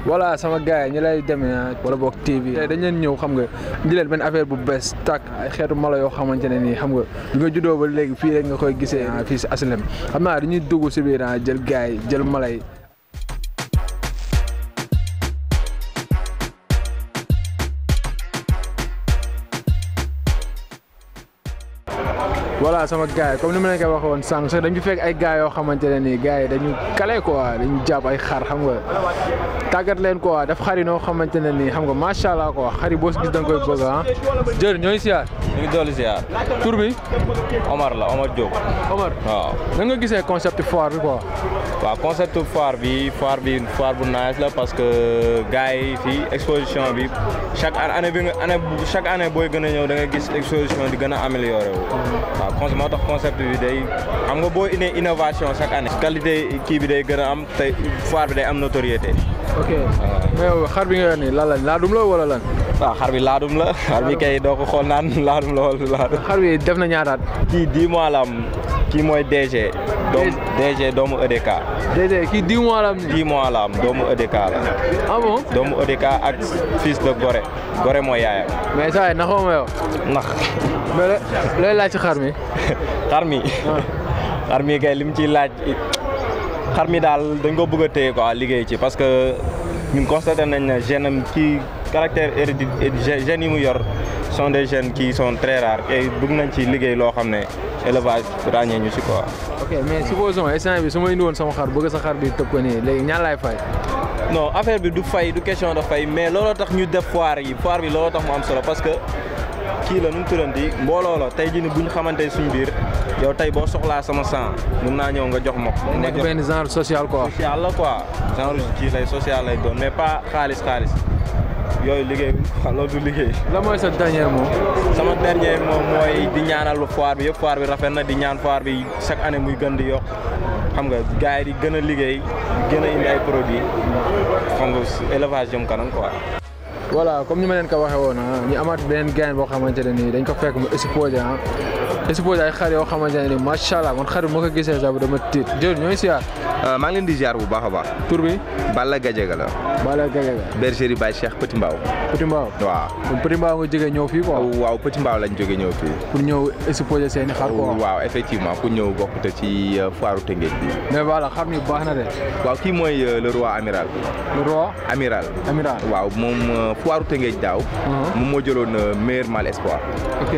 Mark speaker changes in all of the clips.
Speaker 1: voilà sama gars yi ñu lay demee wala boog TV tey dañ leen ñëw xam nga di leen benn affaire bu bees tàkk ay xeetu mala yoo xamante ne nii xam nga bi nga juddoo ba léegi fii rek nga koy gisee fii si asilem xam naa dañuy dugg si biir jël gars yi jël mala yi voilà sama gars yi comme ni ma leen ko waxee woon sànq sax dañu fekk ay gars yoo xamante ne nii gars yi dañu kale quoi dañu jàpp ay xar xam nga tàggat leen quoi daf xar yi noo xamante ne nii xam nga macha allah quoi xar yi boo si gis da nga koy bëgg ah. jërëjëf ñooy siyaar.
Speaker 2: ñu ngi dolli ziar.
Speaker 1: tur bi.
Speaker 2: Omar la Omar Diop.
Speaker 1: Omar
Speaker 2: waaw.
Speaker 1: nan nga gisee concept foire bi quoi.
Speaker 2: waaw concept foire bi foire bi foire bu nice la parce que gars yi fii exposition bi chaque année bi nga année chaque année booy gën a ñëw da nga gis exposition di gën a amélioré wu. waaw con moo tax concept bi day xam nga boo indee innovation chaque année. qualité kii bi day gën a am te foire bi day am notoriété.
Speaker 1: ok mais yow xar bi nga yor nii lan la laadum la wala lan.
Speaker 2: waaw xar bi laadum la xar bi kay doo ko xool naan laadum la wala laadum.
Speaker 1: xar bi def na ñaataat.
Speaker 2: kii 10 mois la am kii mooy DG. doomu DG doomu EDK.
Speaker 1: DG kii 10 mois la am nii.
Speaker 2: 10 mois la am doomu EDK la.
Speaker 1: ah bon.
Speaker 2: doomu EDK ak fils de Gorée Gorée mooy yaayam.
Speaker 1: mais saa yi naxoo ma yow.
Speaker 2: nax.
Speaker 1: mais looy laaj ci xar mi.
Speaker 2: xar mi. xar mi kay li mu ciy laaj xar mi daal dañ ko bëgg a téye quoi liggéey ci parce que ñun constaté nañ ne gène am kii caractère héréditaire gènes yi mu yor sont des gènes qui sont très rares et bëgg nañ ci liggéey loo xam ne élevage ràññee ñu si quoi.
Speaker 1: ok mais supposons instant bi su ma indi woon sama xar bëgg sa xar bi tëb ko nii léegi ñaan laay fay.
Speaker 2: non affaire bi du fay du question de fay mais looloo tax ñu def foire yi foire bi looloo tax mu am solo parce que kii la nu mu turanti mbooloo la tey jii ni bu ñu xamante suñ biir yow tey boo soxlaa sama sang mun naa ñëw nga jox ma ko.
Speaker 1: nekk benn genre social quoi.
Speaker 2: social la quoi genre kii lay social lay doon mais pas xaalis xaalis yooyu liggéey loolu du liggéey.
Speaker 1: la mooy sa dernier mot.
Speaker 2: sama dernier mot mooy di ñaanal foire bi yëpp foire bi rafet na di ñaan foire bi chaque année muy gën di yokk xam nga gars yi di gën a liggéey di gën a indi ay produits xam nga élevage jëm kanam quoi.
Speaker 1: voilà comme ni ma leen ko waxee woon ah ñu amaat beneen gain boo xamante ne nii dañ ko fekk mu exposé ah exposé ay xar yoo xamante ne nii macha allah man xar bi moo ko gisee sax dama tiit jërëjëf ñooy siyaar.
Speaker 3: maa ngi leen di ziar bu baax a baax.
Speaker 1: tur bi.
Speaker 3: Balla Gadiaga la.
Speaker 1: Balla Gadiaga.
Speaker 3: bergerie Baye Cheikh Petit Mbao.
Speaker 1: Petit Mbao.
Speaker 3: waaw.
Speaker 1: kon Petit Mbao nga jógee ñëw fii quoi.
Speaker 3: waaw Petit Mbao lañ jógee ñëw fii.
Speaker 1: pour ñëw exposé seen i xar quoi.
Speaker 3: waaw effectivement pour ñëw bokkute ci foire Tëngéej bi.
Speaker 1: mais voilà xar mi baax na de.
Speaker 3: waaw kii mooy le roi amiral.
Speaker 1: le roi.
Speaker 3: amiral.
Speaker 1: amiral
Speaker 3: waaw moom foire Tëngéej daaw. moom moo jëloon meilleur mâle espoir.
Speaker 1: ok.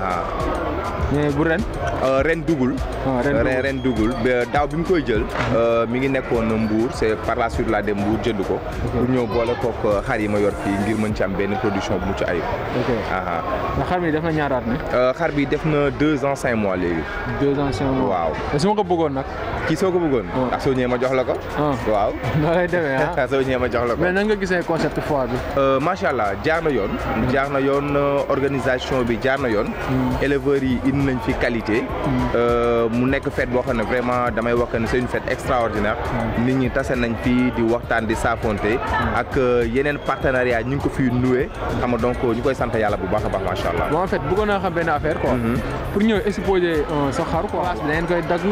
Speaker 1: mais bu ren.
Speaker 3: ren dugul. ren ren dugul daaw bi mu koy jël. mi ngi nekkoon Mbour c'est par la suite la dem Mbour jënd ko. pour ñëw boole kook xar yi ma yor fii ngir mën ci am benn production bu mucc ayib.
Speaker 1: ok mais xar mi def na ñaaraat ne.
Speaker 3: xar bi def na deux ans cinq mois léegi.
Speaker 1: deux ans cinq mois
Speaker 3: waaw.
Speaker 1: te su ma ko bëggoon nag.
Speaker 3: kii soo ko bëggoon. ak soo ñëwee ma jox la ko. waaw.
Speaker 1: noo lay demee ah.
Speaker 3: soo ñëwee ma jox la ko.
Speaker 1: mais nan nga gisee concept foire bi.
Speaker 3: macha allah jaar na yoon. jaar na yoon organisation bi jaar na yoon. éleveurs yi indi nañ fi qualité. mu nekk fête boo xam ne vraiment damay wax ne c'est une fête extraordinaire. nit ñi tase nañ fi di waxtaan di saafonte. ak yeneen partenariat ñu ngi ko fi nuwee. xam nga donc ñu koy sant yàlla bu baax a baax macha allah.
Speaker 1: bon en fait bëggoon naa xam benn affaire quoi. pour ñëw exposer sa xar quoi. place bi da ngeen koy dagg.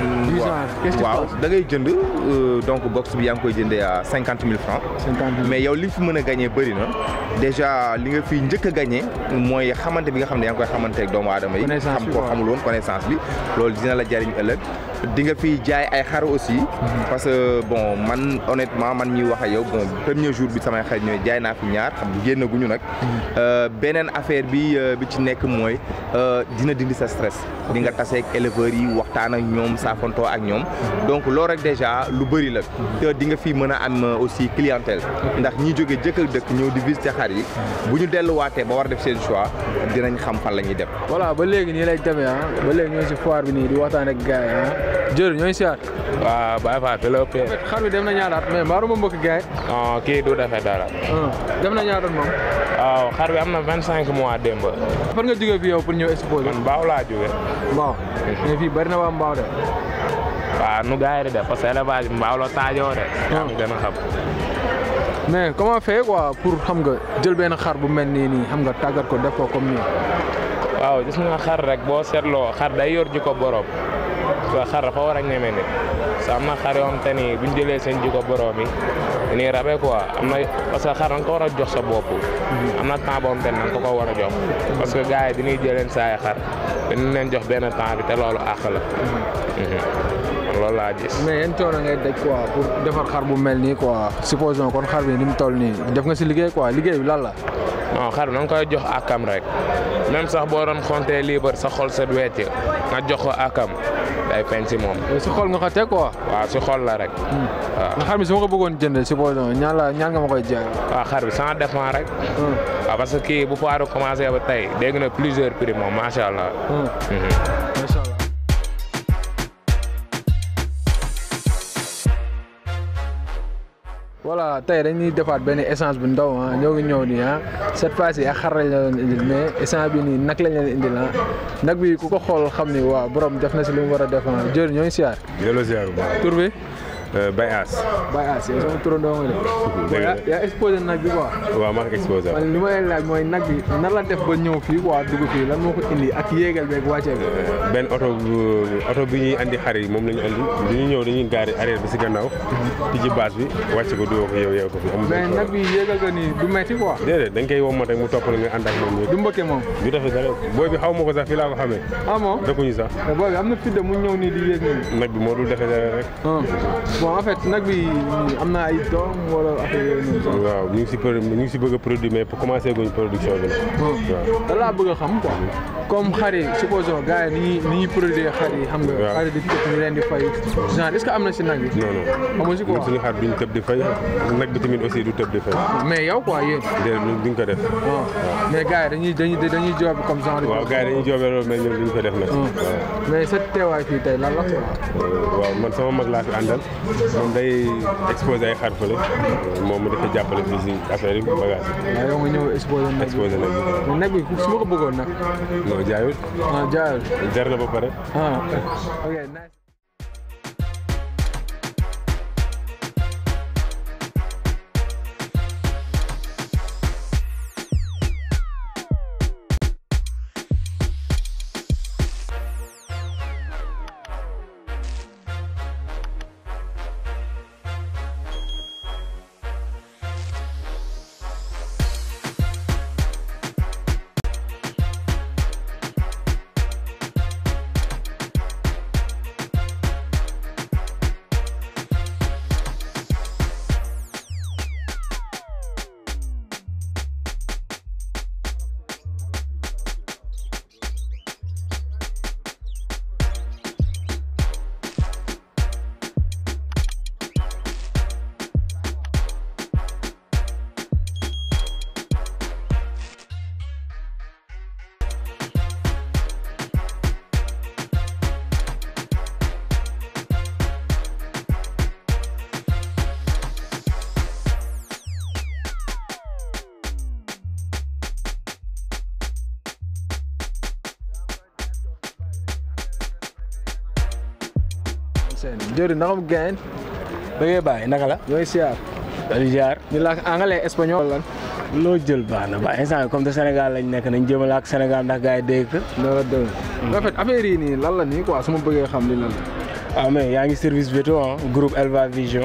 Speaker 3: waaw da ngay jënd donc box bi yaa ngi koy jëndee à cinquante mille francs.
Speaker 1: cinquante mille
Speaker 3: mais yow li fi mën a gagné bëri na déjà li nga fi njëkk a gagné mooy xamante bi nga xam ne yaa ngi koy xamante ak doomu aadama yi. xam ko xamul woon connaissance bi loolu dina la jariñ ëllëg. di nga fi jaay ay xar aussi. parce que bon man honnêtement man ñuy wax ak yow bon premier jour bi samay xar ñooy jaay naa fi ñaar xam génn guñu nag. beneen affaire bi bi ci nekk mooy dina dindi sa stress. di nga taseeg éleveurs yi waxtaan ak ñoom saafantoo ak ñoom. donc loolu rek déjà lu bëri la. te di nga fi mën a am aussi clientèle. ndax ñi jóge jëkk ak dëkk ñëw di visiter xar yi. bu ñu delluwaatee ba war def seen choix dinañ xam fan la ñuy dem.
Speaker 1: voilà ba léegi nii lay demee ah ba léegi ñoo si foire bi nii di waxtaan ak gars yi ah. jërëjëf ñooy siyaar.
Speaker 4: waaw Baye Fall te la ëppee.
Speaker 1: xar bi dem na ñaaraat mais mbaaru ma mbokk gars yi.
Speaker 4: non kii du defee dara.
Speaker 1: dem na ñaaraat moom.
Speaker 4: waaw xar bi am na vingt cinq mois démb.
Speaker 1: fan nga jógee fii yow pour ñëw exposer.
Speaker 4: man Mbaaw laa jógee.
Speaker 1: Mbaaw mais fii bari na waa Mbaaw de.
Speaker 4: waaw nu gars yi di def parce que élevage bi Mbaaw la taajoo de. yaa ngi gën a xam.
Speaker 1: mais comment faire quoi pour xam nga jël benn xar bu mel nii nii xam nga tàggat ko def ko comme nii.
Speaker 4: waaw gis nga xar rek boo seetloo xar day yor jikko borom. parce que xar dafa war a ñeme nit. sa am na xar yoo xam te ni buñ jëlee seen jikko borom yi dañuy rabe quoi am na parce que xar da nga ko war a jox sa bopp am na temps boo xam te ne da nga ko ko war a jox parce que gars yi dañuy jëleen saay xar dañu leen jox benn temps bi te loolu àq la man loolu laa gis
Speaker 1: mais yan coono ngay daj quoi pour defar xar bu mel nii quoi supposons kon xar bi ni mu toll nii def nga si liggéey quoi liggéey bi lan la.
Speaker 4: non xar bi da nga koy jox akam rek même sax boo doon xontee liibar sa xol set wecc nga jox ko akam day feeñ si moom
Speaker 1: si xool nga ko teg quoi.
Speaker 4: waaw si xol la rek waaw
Speaker 1: nga xar bi su ma ko bëggoon jënd supposons ñaan la ñaan nga ma koy jaay.
Speaker 4: waaw xar bi sans dépend rek waaw parce que kii bu foire commencé ba tey dégg na plusieurs prix moom macha allah
Speaker 1: macha allah. voilà tey dañuy defaat benn essence bu ndaw ah ñoo ngi ñëw nii ah cette fois ci ak xar lañ leen indil mais essence bi nii nag lañ leen indil ah nag bi ku ko xool xam ni waaw borom def na si li mu war a def ah jërëjëf ñooy siyaar
Speaker 5: delloo ziar bu baax
Speaker 1: tur bi.
Speaker 5: Baye As.
Speaker 1: Baye As yow sama turandoo nga de.
Speaker 5: dëgg la
Speaker 1: yaa yaa exposé nag bi quoi.
Speaker 5: waaw maa ngi exposé
Speaker 1: man li ma leen laaj mooy nag bi nan la def ba ñëw fii quoi dugg fii lan moo ko indi ak yéegal beeg wàccee bi.
Speaker 5: benn oto bu oto bi ñuy andi xar yi moom la ñu andi bi ñu ñëw dañuy gaari arrière bi si gannaaw. tijji bâche bi wàcc ko duwoo ko yow yow ko fi amul
Speaker 1: mais nag bi yéegal ko nii du metti quoi.
Speaker 5: déedéet dañ koy wommat rek mu topp la nga ànd ak moom
Speaker 1: du mbëkke moom.
Speaker 5: du defee dara booy bi xaw ma ko sax fii laa ko xamee
Speaker 1: ah bon
Speaker 5: dëkkuñu sax
Speaker 1: mais boobu am na fit de mu ñëw nii di yéeg nii.
Speaker 5: nag bi moo dul defee dara rek
Speaker 1: ah bon en fait nag bi am na ay doom wala affaire yooyu noonu.
Speaker 5: waaw ñu ngi si pro- ñu ngi si bëgg a produire mais pour commencer guñ production bi nag waaw
Speaker 1: da laa bëgg a xam quoi comme xar yi supposons gars yi ni ñuy ni ñuy produire xar yi xam nga.
Speaker 5: waaw
Speaker 1: xar yi di tëb ñu leen di fay genre est-ce que am na si nag bi.
Speaker 5: non non
Speaker 1: amoo si quoi
Speaker 5: ñun suñu xar duñ tëb di fay nag bi tamit aussi du tëb di fay
Speaker 1: mais yow quoi yéen.
Speaker 5: déedéet duñ ko def
Speaker 1: waaw mais gars yi dañuy dañuy dañuy job comme genre.
Speaker 5: waaw gars yi dañuy joobee loolu mais ñun duñ ko def nag waaw
Speaker 1: mais sa teewaay fii tey lan la quoi.
Speaker 5: waaw man sama mag laa fi àndal moom day exposé ay xar fële moom mu dafa jàppale fii si affaire yi bagage yi
Speaker 1: waaw yow nga ñëw exposé nag bi.
Speaker 5: exposé nag
Speaker 1: mais nag bi su ma ko bëggoon nag.
Speaker 5: non jaayul
Speaker 1: ah jaayul.
Speaker 5: jar na ba pare
Speaker 1: ah ok nice. seen jëri naka mu gain
Speaker 6: bëggee bàyyi naka la.
Speaker 1: ñooy siyaar
Speaker 6: dañuy jaar
Speaker 1: ñu laak anglais espagnol lan
Speaker 6: loo jël baax na baax instant bi comme te Sénégal lañ nekk nañ jëmale ak Sénégal ndax gars yi dégg ko.
Speaker 1: dara dëgg en fait affaire yi nii lan la nii quoi su ma bëggee xam li lan la
Speaker 6: waaw mais yaa ngi service veto ah groupe Elva Vision.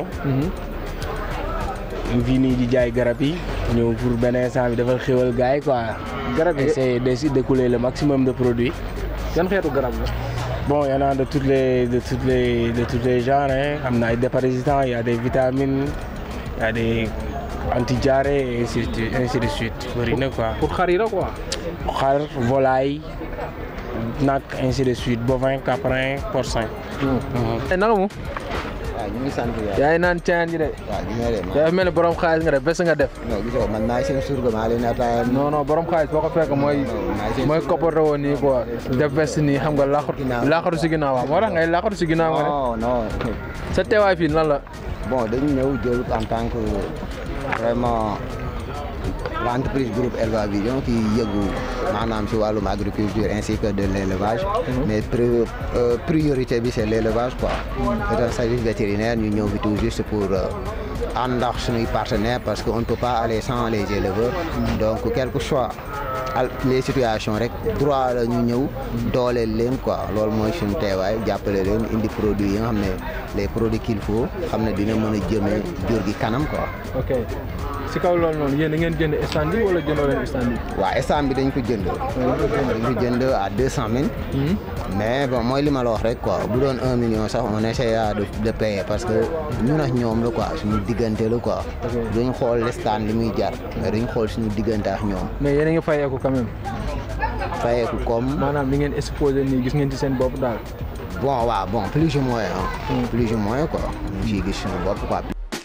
Speaker 6: ñu fii nii di jaay garab yi ñëw pour benn instant bi dafa xéwal gars yi quoi.
Speaker 1: garab yi
Speaker 6: essayer de d'écouler le maximum de produits.
Speaker 1: yan xeetu garab la
Speaker 6: Bon, il y en a de toutes les, de toutes les, de tous les genres. Hein. Il y a des parasitants, il y a des vitamines, il y a des anti-diarrhées et ainsi de suite. Ainsi de suite. Bëri na quoi.
Speaker 1: pour xar yi la quoi
Speaker 6: Xar, volaille, nag, ainsi de suite. Bovin, caprin, porcin.
Speaker 1: naka mu
Speaker 7: waaw ñu ngi sant yàlla.
Speaker 1: yaa ngi naan caan ji de
Speaker 7: waaw gis nga de man
Speaker 1: dafa mel ni borom xaalis nga def bés nga def
Speaker 7: non gis nga man maa seen surga maa leen ataaya.
Speaker 1: non non borom xaalis boo ko fekk mooy mooy kopparta woon nii quoi def veste nii xam nga laaxatu laaxatu si ginnaaw waaw moo tax ngay laaxatu si ginnaaw nga ne
Speaker 7: non non
Speaker 1: sa teewaay fii lan la
Speaker 7: bon dañu ñëw jël en tant que vraiment l'entreprise groupe Elva Vision qui yëgu maanaam si wàllum agriculture ainsi que de l'élevage mais pri- euh, priorité bi c'est l'élevage quoi c'est un service vétérinaire ñu ñëw fi tout juste pour euh, ànd ak suñuy partenaires parce que on ne peut pas aller sans les éleveurs donc quel que soit al les situations rek droit la ñu ñëw dooleel leen quoi loolu mooy suñu teewaay jàppale leen indi produits yi nga xam ne les produits qu'il faut xam ne dina mën a jëmee jur gi kanam quoi.
Speaker 1: ok si kaw loolu noonu yéen da ngeen jënd stand bi wala jëndoo leen stand bi.
Speaker 7: waaw stand bi dañ ko jënd. dañ ko jënd à deux cent mille. mais bon mooy li ma la wax rek quoi bu doon un million sax on essaiera de de payer parce que ñun ak ñoom la quoi suñu diggante la quoi. duñ xool le stand li muy jar mais duñ xool suñu diggante ak ñoom.
Speaker 1: mais yéen a ngi fayeeku quand même.
Speaker 7: fayeeku comme.
Speaker 1: maanaam li ngeen exposé nii gis ngeen ci seen bopp daal.
Speaker 7: bon waaw bon plus ou moins ah. plus ou moins quoi. ñu ngi ciy gis suñu bopp quoi.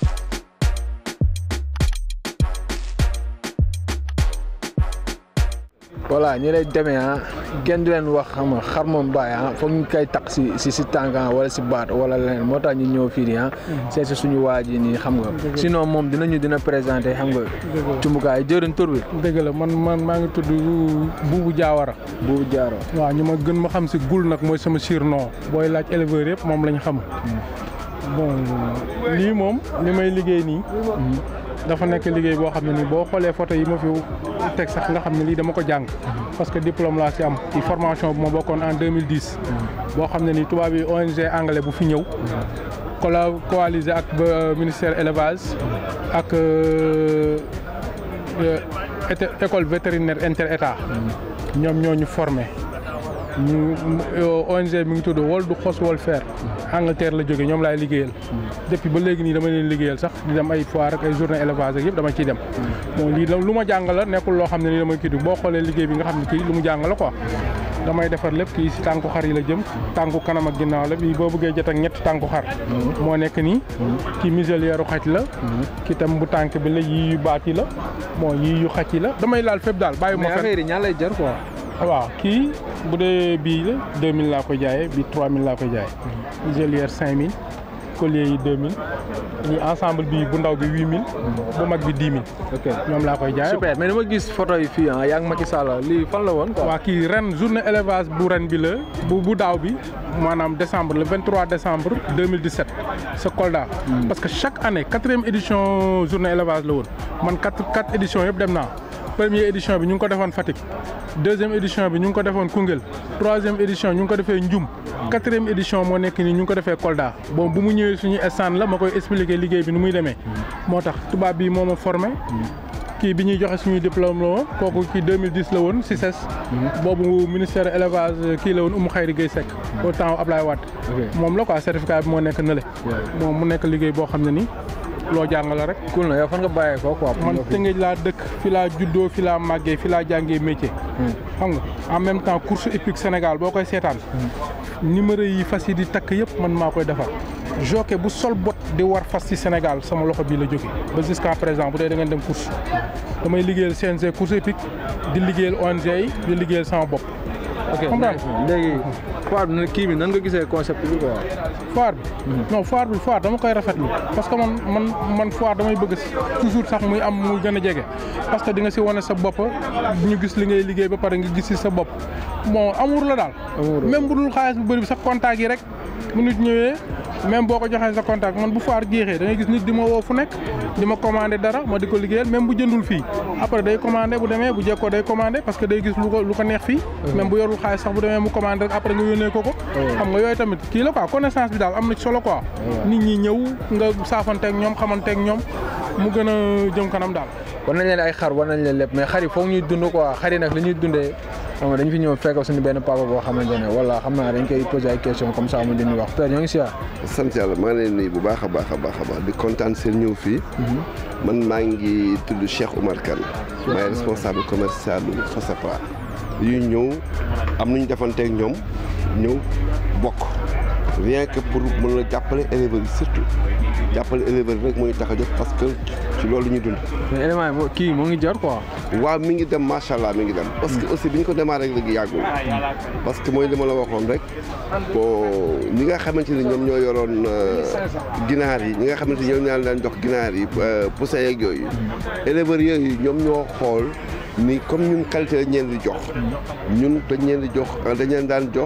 Speaker 1: voilà ñi lay demee ah kenn du leen wax xam nga xar moom bàyyi ah foog ñu koy takk si si si tànk wala si baat wala leneen moo tax ñu ñëw fii nii ah. seet si suñu waa ji nii xam nga. sinon moom dinañu dina présenté xam nga. cumbukaay jëriñ tur bi.
Speaker 8: dëgg la man man maa ngi tudd Buubu Jaawara.
Speaker 1: Buubu Jaawara.
Speaker 8: waaw ñu ma gën ma xam si gul nag mooy sama surnom booy laaj éleveur yëpp moom lañ xam. bon lii moom li may liggéey nii. dafa nekk liggéey boo xam ne nii boo xoolee photo yi ma fi teg sax nga xam ne lii dama ko jàng parce que diplôme laa si am ci formation bu ma bokkoon en 2010 boo xam ne nii tubaab yi ONG anglais bu fi ñëw colla coalisé ak ministère élevage ak école vétérinaire inter état ñoom ñoo ñu formé ñu ONG mi ngi tudd World Horse Welfare Angleterre la jógee ñoom laay liggéeyal depuis ba léegi nii dama leen liggéeyal sax di dem ay foire ak ay journée élevage ak yëpp dama ciy dem bon lii lu ma jàng la nekkul loo xam ne nii damay kii boo xoolee liggéey bi nga xam ne kii lu mu jàng la quoi damay defar lépp kii si tànku xar yi la jëm tànku kanam ak ginnaaw la bii boo bëggee jot ak ñetti tànku xar moo nekk nii kii muselière xaj la kii tam bu tànk bi la yii yu baat yi la bon yii yu xaj yi la damay laal fépp daal bàyyi ma
Speaker 1: mais affaire yi ñaa lay jar quoi
Speaker 8: waaw kii bu dee bii la 2000 laa koy jaayee bii 3000 laa koy jaayee. muselière 5000 collier yi 2000 ñi ensemble bi bu ndaw bi 8000. bu mag bi 10 000.
Speaker 1: ok
Speaker 8: ñoom laa koy jaayee.
Speaker 1: super mais dama gis photo yi fii ah yaa ngi Macky Sall lii fan la woon quoi.
Speaker 8: waa kii ren journée élevage bu ren bi la bu bu daaw bi maanaam décembre le 23 décembre 2017 sa Kolda. parce que chaque année quatrième édition journée élevage la woon man quatre quatre éditions yëpp dem naa. première édition bi ñu ngi ko defoon Fatick deuxième édition bi ñu ngi ko defoon Koungheul troisième édition ñu ngi ko defee Ndioum quatrième édition moo nekk nii ñu ngi ko defee Kolda bon bu mu ñëwee suñu stand la ma koy expliquer liggéey bi nu muy demee moo tax tubaab bi moo ma formé kii bi ñuy joxe suñuy diplôme la woon kooku kii 2010 la woon CICES boobu ministère élevage kii la woon Oumou Khayri Gueye Seck au temps Ablaye Wade moom la quoi certificat bi moo nekk nële moom mu nekk liggéey boo xam ne nii loo jàng la rek.
Speaker 1: cool na yow fan nga bàyyee ko quoi.
Speaker 8: man Tëngéej laa dëkk fi laa juddoo fi laa màggee fi laa jàngee métier. xam nga en même temps course hippique Sénégal boo koy seetaan. numéro yi fas yi di takk yëpp man maa koy defar. jockey bu sol bot di war fas ci Sénégal sama loxo bii la jóge ba jusqu'à présent bu dee da ngeen dem course damay liggéeyal CNG course hippique di liggéeyal ONG yi di liggéeyal sama bopp.
Speaker 1: ok léegi foire bi kii bi nan nga gisee concept bi quoi.
Speaker 8: foire bi. non foire bi foire dama koy rafetlu parce que man man man foire damay bëgg toujours sax muy am muy gën a jege parce que di nga si wane sa bopp ñu gis li ngay liggéey ba pare nga gis si sa bopp bon amour la daal. même bu dul xaalis bu bëri bi sax contact yi rek bu nit ñëwee même boo ko joxee sa contact man bu foire jeexee da ngay gis nit di ma woo fu nekk di ma commandé dara ma di ko liggéeyal même bu jëndul fii après day commandé bu demee bu jekkoo day commandé parce que day gis lu ko lu ko neex fii. même bu yorul xaalis sax bu demee mu commandé rek après nga yónnee ko ko. xam nga yooyu tamit kii la quoi connaissance bi daal am na ci solo quoi. nit ñi ñëw nga saafanteeg ñoom xamanteeg ñoom mu gën a jëm kanam daal.
Speaker 1: war nañ leen ay xar war nañ leen lépp mais xar yi foog ñuy dund quoi xar yi nag li ñuy dundee xam nga dañu fi ñëw fekk suñu benn papa boo xamante ne wala xam naa dañ koy posé ay question comme ça mu dindi wax père ñoo ngi si
Speaker 9: sant yàlla maa ngi leen nuyu bu baax a baax a baax a baax di kontaan seen ñëw fii man maa ngi tudd Cheikh Oumar Kane maay responsable commercial du FOSAPA yu ñëw am nañu defanteeg ñoom ñëw bokk rien que pour mën a jàppale éleveurs yi surtout jàppale éleveurs yi rek moo ñu tax a jóg parce que ci loolu ñu dund.
Speaker 1: mais élément yi kii moo ngi jar quoi.
Speaker 9: waaw mi ngi dem macha allah mi ngi dem. parce que aussi bi ñu ko démarré rek léegi yàggul. parce que mooy li ma la waxoon rek bon ñi nga xamante ni ñoom ñoo yoroon ginaar yi ñi nga xamante ni ñoom ñoo daan jox ginaar yi poussin yeeg yooyu. éleveurs yooyu ñoom ñoo xool ni comme ñun qualité dañ leen di jox. ñun dañ leen di jox dañ leen daan jox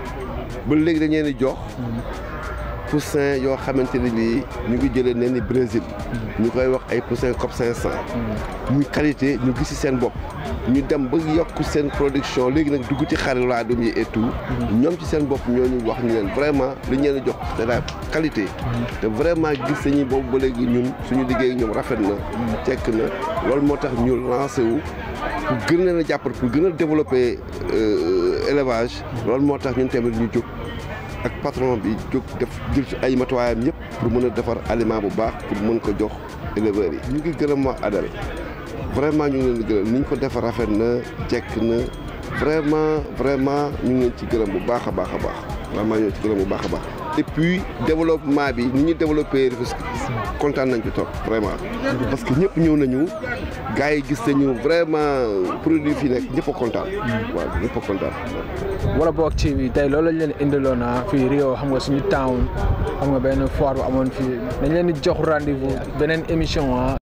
Speaker 9: ba léegi dañ leen di jox. poussin yoo xamante ne bii ñu ngi jëlee nen ni Brésil ñu koy wax ay poussin COP 500 muy qualité ñu gis ci seen bopp ñu dem ba yokk seen production léegi nag dugg ci xar laadum yi et tout ñoom ci seen bopp ñoo ñu wax ñu leen vraiment li ñu leen jox c'est la qualité te vraiment gis nañu boobu ba léegi ñun suñu liggéey ak ñoom rafet na cekk na loolu moo tax ñu lancé wu pour gën leen a jàppal pour gën a développer élevage loolu moo tax ñun tamit ñu jóg ak patron bi jóg def jël ci ay matuwaayam yëpp pour mën a defar aliment bu baax pour mën ko jox éleveurs yi. ñu ngi gërëm waa Adel vraiment ñu ngi leen di gërëm ni ñu ko defar rafet na jekk na vraiment vraiment ñu ngi leen ci gërëm bu baax a baax a baax vraiment ñu ngi ci gërëm bu baax a baax. et puis développement bi ni ñu développé Rufisque kontaan nañ ci trop vraiment parce que ñëpp ñëw nañu gars yi gis nañu vraiment produit fi nekk ñëpp a kontaan. waaw ñëpp a kontaan.
Speaker 1: wala boog ci bi tey loolu lañ leen indiloon ah fii Rio xam nga suñu town xam nga benn foire bu amoon fii dañ leen di jox rendez-vous beneen émission ah.